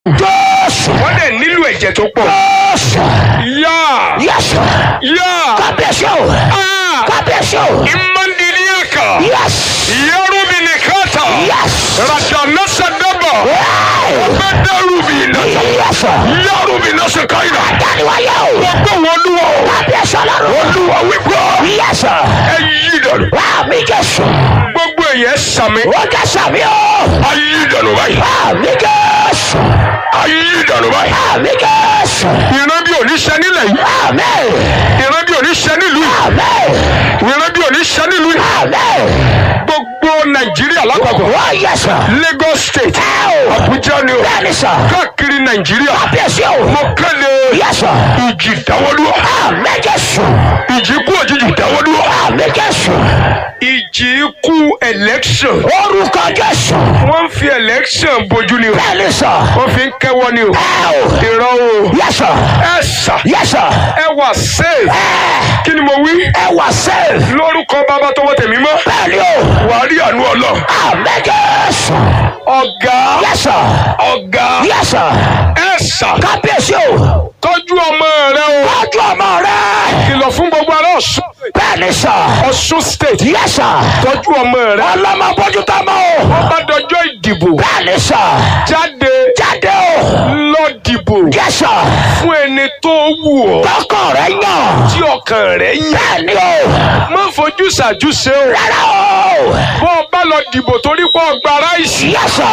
Jésù. wọ́n dẹ̀ nílò ẹ̀jẹ̀ tó pọ̀. Jésù. yá Yes. yá Kábíyèsí o. Ah! Kábíyèsí o. imandiliaka Yes. yarubinikata Yes. radanasadaba Hey. bẹdẹrubina Yes. yarubinasekaina Dániwáyé o. gbogbo wọn lúwa o Kábíyèsí ọlọ́run. olúwa wípé Yes. ẹ yí dànù Àmì Jésù. gbogbo èyẹ sàmì Ó jẹ́ sàmì o. ayí dànù báyìí Àmì Jésù. ayí dànù báyìí Àmì Jésù. ìran bí oníṣẹ́ nílẹ̀ yìí Àmì. ìran bí oníṣẹ́ nílùú yìí Àmì. ìran bí oníṣẹ́ nílùú yìí Àmì. gbogbo nàìjíríà lápapọ̀ Ó yẹ sọ. lagos state Ẹ o. abuja ni o Bẹ́ẹ̀ni sọ. káàkiri nàìjíríà Kábíyèsí o. mo kéde Yẹ sọ. ìjì dáwọ́dúró Àmì Jésù. ìjì ikú òjijì dáwọ́dúró Àmì Jésù. ìjì ikú election Orúkọ Jésù. wọ́n fi election bojú ni o Bẹ́ẹ̀ni sọ. wọ́n fi ń kẹ́wọ́ ni o Ẹ o. ìran o Yẹ sọ. ẹ sà Yẹ sọ. ẹ wà safe Ẹ. kí ni mo wí Ẹ wà sẹ́ẹ̀fù. lórúkọ bàbá tọwọ́ tẹ̀mí mọ́ Bẹ́ẹ̀ni o. wàá rí àánú ọlọ́ Àmì Jésù. ọ̀gá Yẹ sọ. ọ̀gá Yẹ sọ. ẹ sà Kábíyèsí o. tọ́jú ọmọ rẹ o Tọ́jú ọmọ rẹ̀. kìlọ̀ fún gbogbo ará ọ̀ṣun Bẹ́ẹ̀ni sọ. ọ̀ṣun state Yẹ sọ. tọ́jú ọmọ rẹ Ọlọ́mọ bójú tó mọ́ o. wọ́n bá dọjọ́ ìdìbò Bẹ́ẹ̀ni sọ. jáde Jáde o. lọ dìbò Yẹ sọ. fún ẹni tó wù ọ́ Tọkọ rẹ̀ yàn. tí ọkàn rẹ̀ yàn Bẹ́ẹ̀ni o. má fojú ṣàjúṣe o Rárá o. bó o bá lọ dìbò torí pé ọgbà ráìsì Yẹ sọ.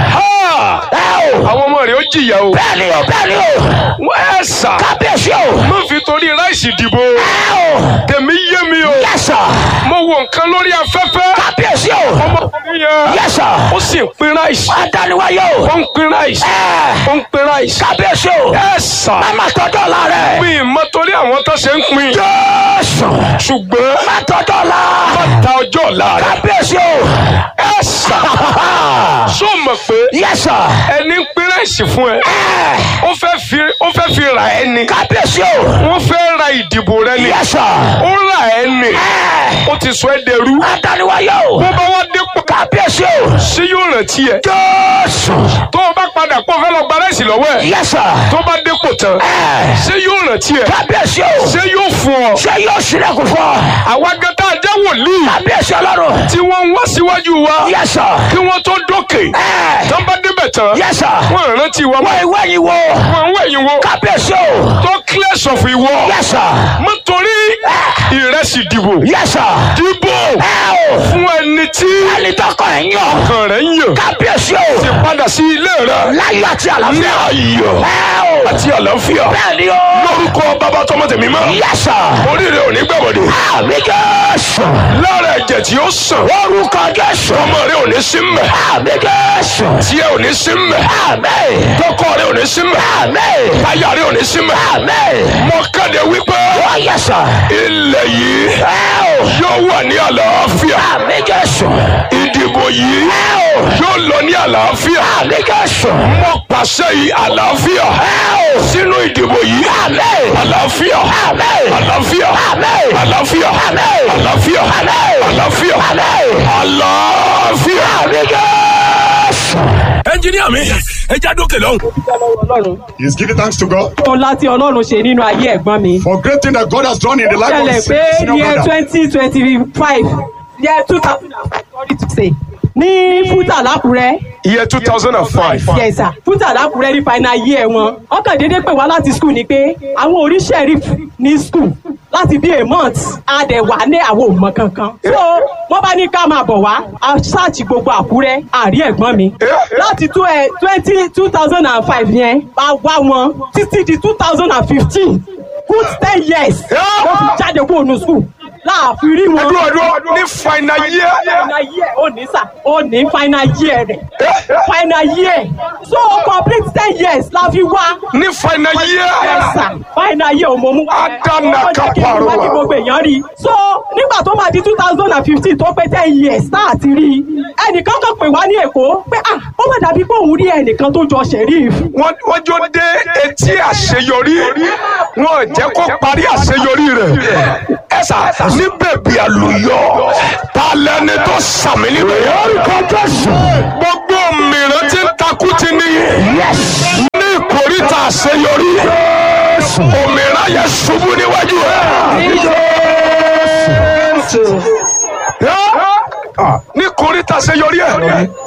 ha! Ẹ o. àwọn ọmọ rẹ̀ ó jìyà o Bẹ́ẹ̀ni o. Bẹ́ẹ̀ni o. wọ́n ẹ̀ sà Kábíyèsí o. má fi torí ráìsì dìbò Ẹ o. tèmi yé mi o Yẹ sọ. mo wo nǹkan lórí afẹ́fẹ́ Kábíyèsí o. ọmọkùnrin yẹn Yẹ sọ. ó sì ń pín ráìsì Adániwáyé o. ó ń pín ráìsì Ẹ. ó ń pín ráìsì Kábíyèsí o. ẹ̀ sà Màmá tọ́jú ọ̀la rẹ̀. mi mọ torí àwọn tó ṣe ń pín Jésù. ṣùgbọ́n Má tọ́jú ọ̀la. má ta ọjọ́ ọ̀la rẹ̀ Kábíyèsí o. ẹ̀ sà ṣó mọ̀ pé Yẹ sọ. ẹni ń pín ráìsì fún ẹ Ẹ. ó fẹ́ fi ó fẹ́ fi rà ẹ́ ni Kábíyèsí o. wọ́n fẹ́ ra ìdìbò rẹ ni Yẹ sọ. ó rà ẹ́ ni Ẹ. ó ti sọ ẹ́ dẹrú Adániwáyé o. bó bá wá dépò Kábíyèsí o. ṣé yóò rántí ẹ Jésù. tó o bá padà pọ̀ fẹ́ lọ gba ráìsì lọ́wọ́ ẹ̀ Yẹ sọ. tó bá dépò tán Ẹ. ṣé yóò rántí ẹ Kábíyèsí o. ṣé yóò fún ọ Ṣé yóò ṣílẹ̀kùn fún ọ? àwa gẹ́tà jẹ́ wòlíì Kábíyèsí ọlọ́run. tí wọ́n ń wá síwájú wa Yẹ sọ. kí wọ́n tó dókè Ẹ. tán bá débẹ̀ tán Yẹ sọ. wọ́n rántí wa Wọ́n ìwé yìí wo. wọ́n ń wẹ̀yìn wo Kábíyèsí o. tó clear sọ̀fù ìwọ Yẹ sọ. nítorí ìrẹsì dìbò Yẹ sọ. dìbò Ẹ o. fún ẹni tí Ẹni tọkọ ẹ̀ yàn. ọkàn rẹ̀ ń yàn Kábíyèsí o. ti padà sí ilé rẹ̀ Láyọ̀ àti ní àlàáfíà. ayọ̀ Ẹ o. àti àlàáfíà Bẹ́ẹ̀ni o. lórúkọ bàbá tọmọ tèmi mọ́ Yẹ sọ. oríire ò ní gbẹ̀bọ̀dẹ̀ Àmì Jésù. lára ẹ̀jẹ̀ tí ó sàn Orúkọ Jésù. ọmọ rẹ ò ní sí mẹ́ Àmì Jésù. tí ẹ ò ní sí mẹ́ Àmì. tọkọ rẹ ò ní sí mẹ́ Àmì. táyà rẹ ò ní sí mẹ́ Àmì. mo kéde wípé Ó yẹ sọ. ilẹ̀ yìí Ẹ o. yóò wà ní àlàáfíà Àmì Jésù. ìdìbò yìí Ẹ o. yóò lọ ní àlàáfíà Àmì Jésù. mo pàṣẹ yìí àlàáfíà Ẹ o. sínú ìdìbò yìí Àmì. àlàáfíà Àmì. àlàáfíà Àmì. àlàáfíà Àmì. àlàáfíà Àmì. àlàáfíà Àmì. àlàáfíà. Àmì Jésù. ẹnjiníà mi ẹ já dókè lọ́hùn. ọlọ́run He is giving thanks to God ọlá tí ọlọ́run ṣe nínú ayé ẹ̀gbọ́n mi. for great thing that God has done in the life ṣẹlẹ̀ of pé his senior year brother. twenty twenty five year two thousand and five sorry to say ní fúta lákùrẹ́ year two thousand and five. yes sir fúta lákùrẹ́ ní final year wọn ọkàn déédéé pè wá láti school ni pé àwọn orí sheriff ní school láti bí a month a dẹ̀ wà ní àwọn òmò kankan so wọ́n bá ní ká máa bọ̀ wá a ṣáàtì gbogbo àkúrẹ́ àrí ẹ̀gbọ́n mi láti twenty two thousand and five yẹn bá wá wọn títí di two thousand and fifteen good ten years wọ́n fi jáde kúrò ní school láàfin rí wọn. dúró dúró ní final year. final year ó ní sà ó ní final year rẹ̀ final year so complete ten years la fi wá. ní final year. Yes, sir. final year òmò mú wá. Adana Ó jẹ́ kí Kaparowa. wá kí gbogbo èèyàn rí i. so nígbà tó máa di two thousand and fifteen tó pé ten years tá a ti rí i ẹnìkan kan pè wá ní èkó pé ah ó má dàbí pé òun rí ẹnìkan tó jọ sheriff. wọ́n wọ́n jó dé etí àṣeyọrí wọn ò jẹ́ kó parí àṣeyọrí rẹ̀ ẹ sà ní bèbí àlùyọ ta lẹni tó sàmì níbẹ̀. Orúkọ Jésù. gbogbo mìíràn ti ń ta takú ti níyì ní ìkórìtà àṣeyọrí òmìnira yẹn ṣubú níwájú ẹ ní ìkórìtà àṣeyọrí ẹ